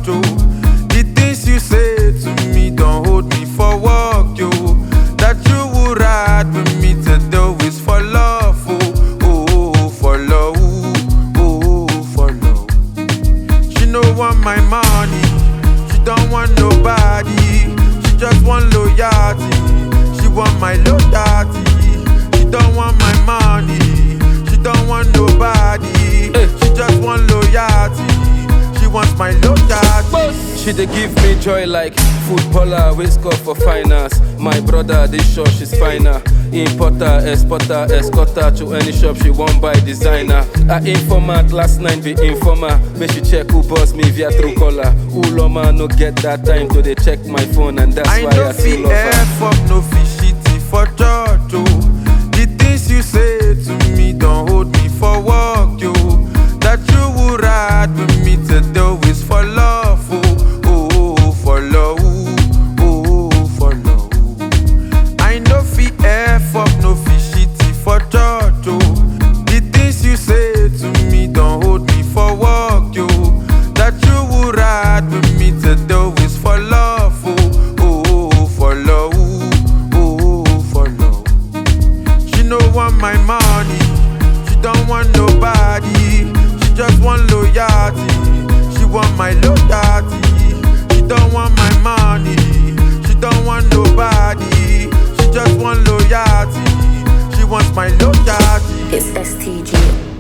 oh. The things you say to me don't hold me for work, yo. That you would ride with me to do is for love, oh, oh, oh, for love, oh, oh, for love. She no want my money, she don't want nobody. She just want loyalty, she want my loyalty. She don't want my money, she don't want nobody. She just want loyalty, she wants my loyalty. She dey give me joy like footballer wey score for finance. My brother dey sure she's finer. Importer, exporter, escorter to any shop she wan buy designer. Her informant last night be informer. Make she check who boss me via true caller. Uloma no get that time to dey check my phone and that's I why no I fit still love her. F up, no fit shitty for church, oh. The things you say to me don't hold me for work, yo. That you would ride with me to do is for love, oh, oh, oh, for love, oh, oh, for love. I no fit F up, no fit shitty for church, oh. The things you say to me don't hold me for work, yo. That you would ride with me to do is for love, oh, oh, oh, for love, oh, oh, for love. She no want my money, she don't want nobody. She just want loyalty, she want my loyalty. She don't want my money, she don't want nobody. She just want loyalty, she wants my loyalty. It's STG.